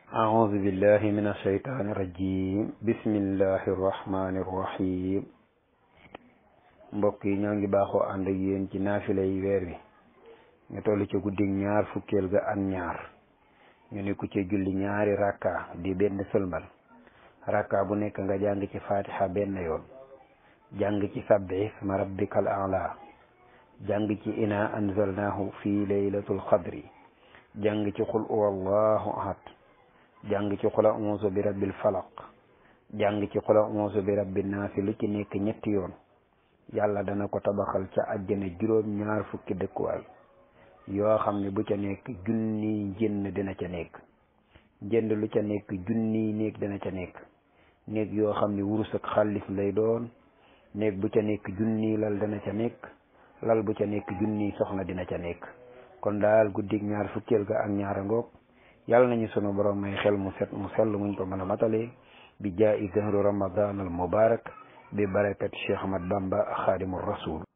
أعوذ بالله من الشيطان الرجيم بسم الله الرحمن الرحيم mbokk yi ñoo ngi baaxoo ànd ak yéen ci naafila yi weer wi ñu toll ci guddi ñaar fukkeel ga ak ñaar ñu ni ku ci julli ñaari rakka di benn sëlmal rakka bu nekk nga jàng ci fatiha benn yoon jàng ci sabbi isma rabbikal a'la jàng ci ina anzalnahu fi laylatul qadri jàng ci qul huwallahu ahad jàng ci qul a'uuzu bi rabbil falaq jàng ci qul a'uuzu bi rabbin naasi lu ci nekk ñetti yoon yàlla dana ko tabaxal ca àjjana juróom ñaar fukki dëkkuwaay yoo xam ne bu ca nekk junniy njënn dina ca nekk njënd lu ca nekk junniy néeg dina ca nekk néeg yoo xam ne wurus ak xaalis lay doon néeg bu ca nekk junniy lal dana ca nekk lal bu ca nekk junniy soxna dina ca nekk kon daal guddig ñaar fukkeel ga ak ñaara ngoog yàlla nañu sunu borom may xel mu set mu sell muñ ko mën a matale bi jaa'i dahru ramadan al mubarak bi barakat Cheikh Ahmad Bamba xaadimu rasul